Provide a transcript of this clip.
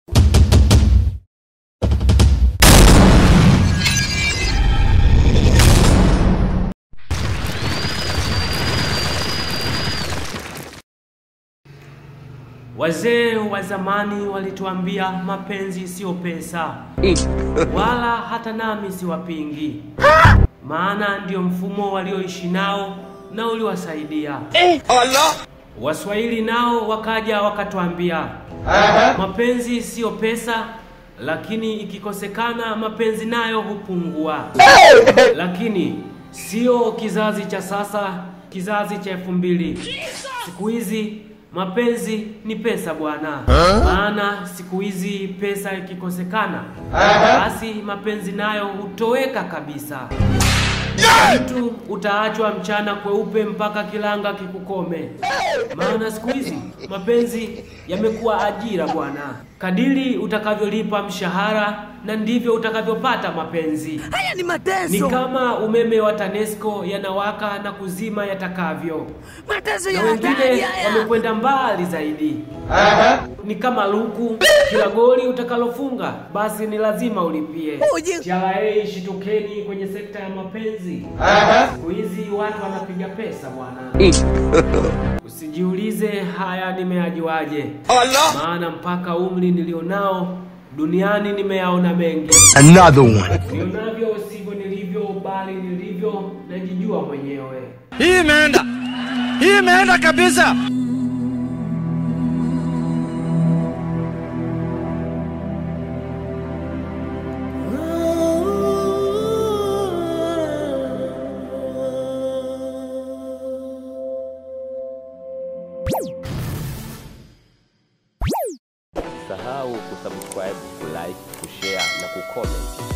Wazee wa zamani walituambia mapenzi siyo pesa, wala hata nami siwapingi, maana ndio mfumo walioishi nao na uliwasaidia. Waswahili nao wakaja wakatuambia mapenzi siyo pesa, lakini ikikosekana mapenzi nayo hupungua. Lakini sio kizazi cha sasa, kizazi cha elfu mbili. Siku hizi mapenzi ni pesa bwana, maana siku hizi pesa ikikosekana, basi mapenzi nayo hutoweka kabisa. Mtu utaachwa mchana kweupe mpaka kilanga kikukome, maana siku hizi mapenzi yamekuwa ajira bwana. Kadiri utakavyolipa mshahara na ndivyo utakavyopata mapenzi. Haya ni Ni mateso, kama umeme wa TANESCO yanawaka na kuzima yatakavyo, mateso na ya hatari wengine haya. wamekwenda mbali zaidi. Ni kama luku, kila goli utakalofunga basi ni lazima ulipie. Uje. TRA, shitukeni kwenye sekta ya mapenzi. Siku hizi watu wanapiga pesa bwana. Usijiulize haya nimeajuaje, maana mpaka umri nilionao duniani nimeyaona mengi. Another one. Nionavyo sivyo nilivyo, bali nilivyo najijua mwenyewe. Hii imeenda. Hii imeenda kabisa. Usisahau kusubscribe, kulike, kushare na kucomment